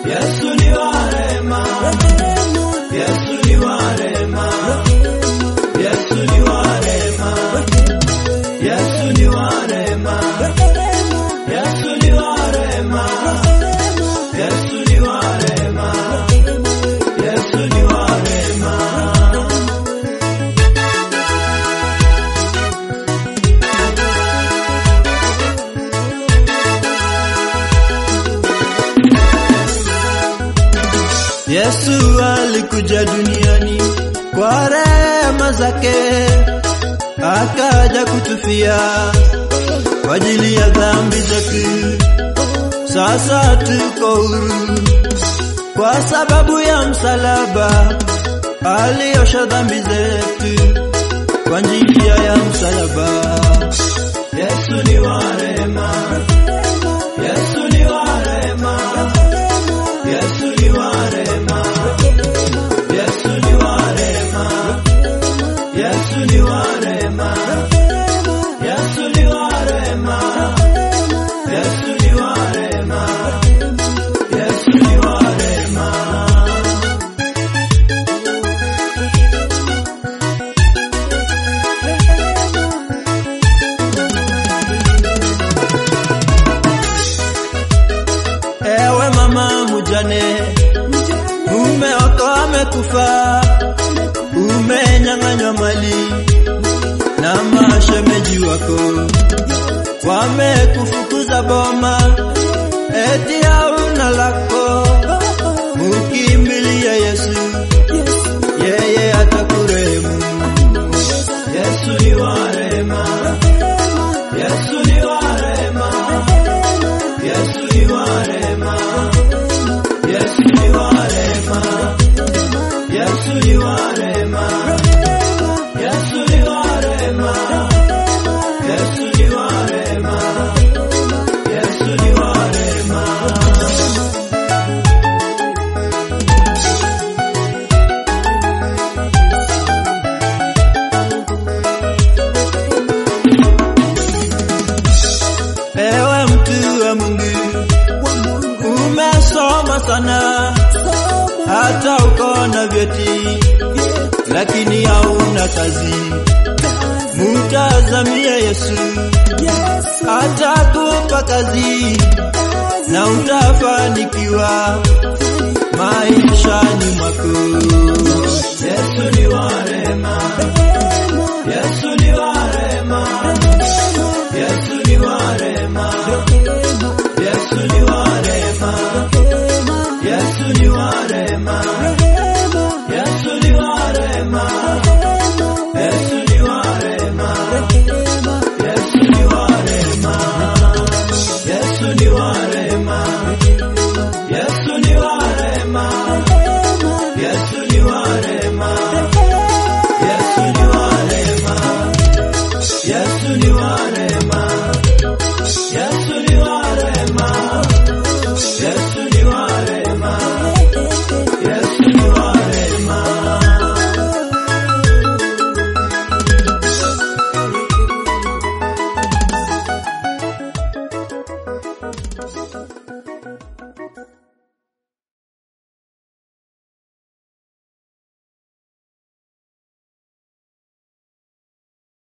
Yesu ni wa rehema, Yesu ni wa rehema, Yesu ni wa rehema, Yesu ni wa rehema, Yesu ni wa rehema, Yesu ni wa rehema, Yesu ni wa rehema. Yesu alikuja duniani kwa rehema zake, akaja kutufia kwa ajili ya dhambi zetu. Sasa tuko huru kwa sababu ya msalaba, aliosha dhambi zetu kwa njia ya msalaba. Yesu ni wa rehema, Yesu ni wa rehema, Yesu ni wa rehema, Yesu ni wa rehema, Yesu ni wa rehema, Yesu ni wa rehema, Yesu ni wa rehema, Yesu ni wa rehema. Ewe mama mujane, mume wako amekufa, umenyang'anywa mali na mashemeji wako, wamekufukuza boma, eti hauna lako. Mukimbilia Yesu, yeye atakurehemu. Yesu ni wa rehema, Yesu ni wa rehema, Yesu ni wa rehema, Yesu ni wa rehema, Yesu ni wa rehema, Yesu ni wa rehema, Yesu ni wa rehema, Yesu ni wa rehema. Ewe mtu wa Mungu, umesoma sana, hata uko na vyeti, lakini hauna kazi. Mtazamia Yesu, atakupa kazi na utafanikiwa maishani mwako. Yesu ni wa rehema, Yesu ni wa rehema, Yesu ni wa rehema, Yesu ni wa rehema, Yesu ni wa rehema, Yesu ni wa rehema,